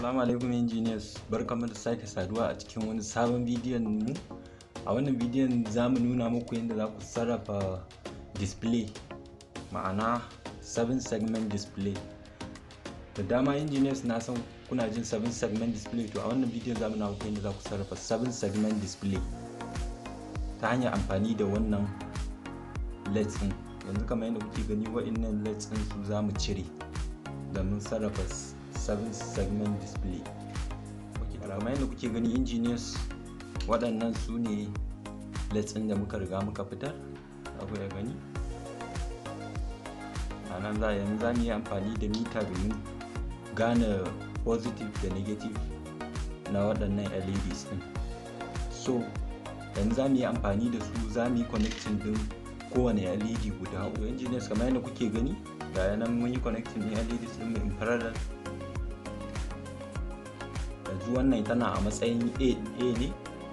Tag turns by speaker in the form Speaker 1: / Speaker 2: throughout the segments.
Speaker 1: Assalamu alaikum engineers barkamu da sake saduwa a cikin wani sabon bidiyon mu a wannan bidiyon za mu nuna muku yadda za ku sarrafa display ma'ana 7 segment display da dama engineers na san kuna jin 7 segment display to a wannan bidiyon za mu nuna muku yadda za ku sarrafa 7 segment display ta hanyar amfani da wannan leds din yanzu kamar yadda kuke gani wa'innan leds din su za mu cire domin sarrafa 7 segment display kamar yadda kuke gani engineers waɗannan su ne leds ɗin da muka riga muka fitar abu ya gani a nan za yanzu za mu yi amfani da mita domin gane positive da negative na waɗannan leds ɗin so yanzu za mu yi amfani da su za mu yi connecting ɗin kowane led guda hudu engineers kamar yadda kuke gani ga yanan mun yi connecting ɗin leds ɗin mu in parallel yanzu wannan tana a matsayin a ne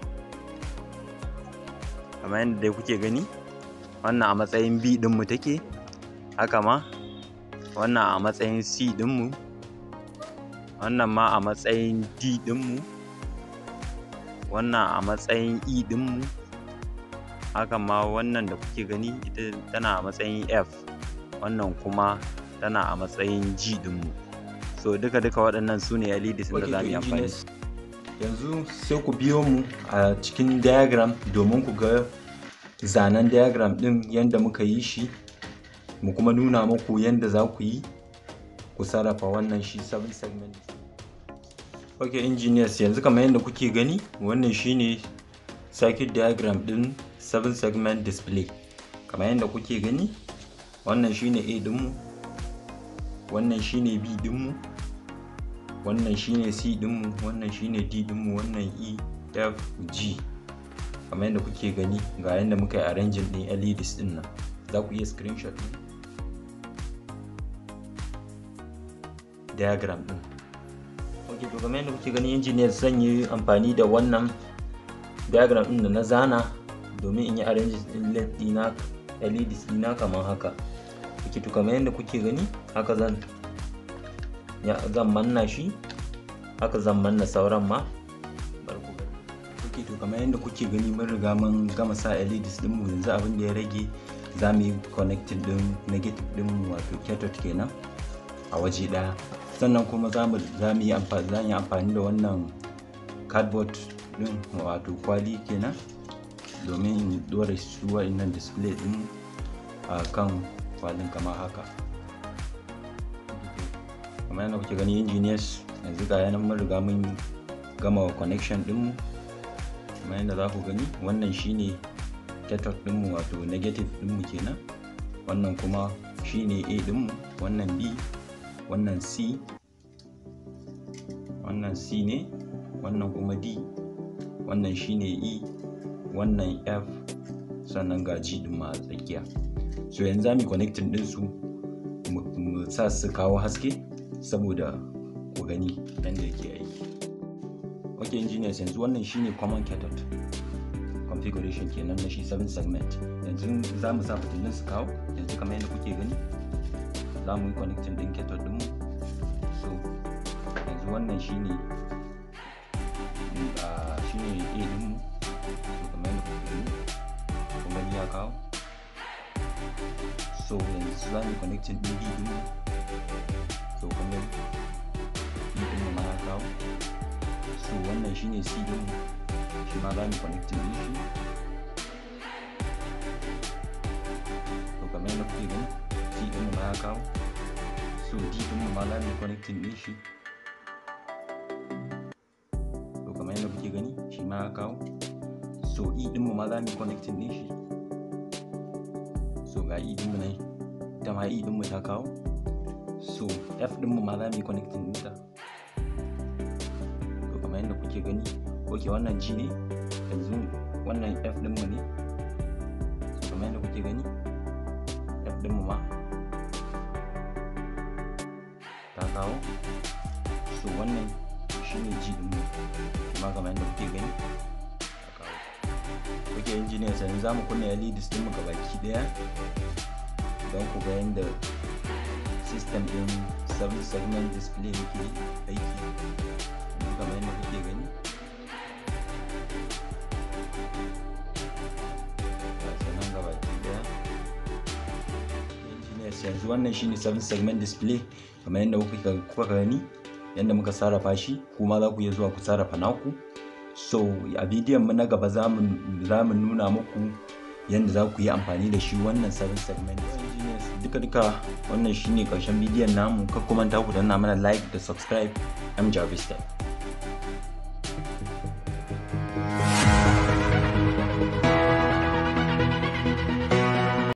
Speaker 1: kamar yadda dai kuke gani wannan a matsayin b dinmu take haka ma wannan a matsayin c dinmu wannan ma a matsayin d dinmu wannan a matsayin e dinmu haka ma wannan da kuke gani ita tana a matsayin f wannan kuma tana a matsayin g dinmu so duka duka waɗannan su ne LEDs da za mu yi amfani yanzu sai ku biyo mu a cikin diagram domin ku ga zanen diagram ɗin yadda muka yi shi mu kuma nuna muku yadda za ku yi ku sarrafa wannan shi 7 segment ok engineers yanzu kamar yadda kuke gani wannan shine circuit diagram ɗin 7 segment display kamar yadda kuke gani wannan shine a dinmu wannan shine b dinmu wannan shine c dinmu wannan shine d dinmu wannan e f g kamar yadda kuke gani ga yadda muka yi arranging din leds din nan za ku iya screenshot din diagram din ok to kamar yadda kuke gani engineer zan yi amfani da wannan diagram din da na zana domin in yi arranging din led dina leds dina kamar haka ok to kamar yadda kuke gani haka zan zan manna shi haka zan manna sauran ma ok to kamar yadda kuke gani mun riga mun gama sa LEDs din mu yanzu abin da ya rage za mu yi connecting din negative din mu wato cathode kenan a waje daya sannan kuma za mu za mu yi amfani za yi amfani da wannan cardboard din wato kwali kenan domin in dora su wa'annan display din a kan kwalin kamar haka kamar yadda kuke gani engineers yanzu ga yanan mun riga mun gama connection dinmu kamar yadda za ku gani wannan shine cathode dinmu wato negative dinmu kenan wannan kuma shine a dinmu wannan b wannan c wannan c ne wannan kuma d wannan shine e wannan f sannan ga g din ma a tsakiya so yanzu za mu connecting din su mu sa su kawo haske saboda ku gani yadda yake aiki ok engineers yanzu wannan shine common cathode configuration kenan na shi 7 segment yanzu za mu sa fitilun su kawo yanzu kamar yadda kuke gani za mu yi connecting din cathode dinmu so yanzu wannan shine shine a dinmu so kamar yadda kuke gani kun gani ya kawo so yanzu za mu yi connecting din b dinmu so kun gani b dinmu ma ya kawo so wannan shine c din shi ma za mu connecting din shi to kamar yadda kuke gani c din ma ya kawo so d din ma za mu connecting din shi to kamar yadda kuke gani shi ma ya kawo so e din ma za mu connecting din shi so ga e din mu nan ita ma e din mu ta kawo so f din mu ma za mu yi connecting ɗinta to kamar yadda kuke gani ok wannan g ne yanzu wannan f din mu ne so kamar yadda kuke gani f din mu ma ta kawo so wannan shine g din mu kuma kamar yadda kuke gani ta kawo ok engineers yanzu za mu kunna LEDs din mu gabaki daya don ku ga yadda system din 7 segment display yake aiki kamar yadda kuke gani nan gaba daya engineers yanzu wannan shine 7 segment display kamar yadda kuka gani yadda muka sarrafa shi kuma za ku iya zuwa ku sarrafa naku so a bidiyon mu na gaba za mu nuna muku yadda za ku yi amfani da shi wannan 7 segment duka duka wannan shine karshen bidiyon namu kar ku manta ku danna mana like da subscribe am Jarvis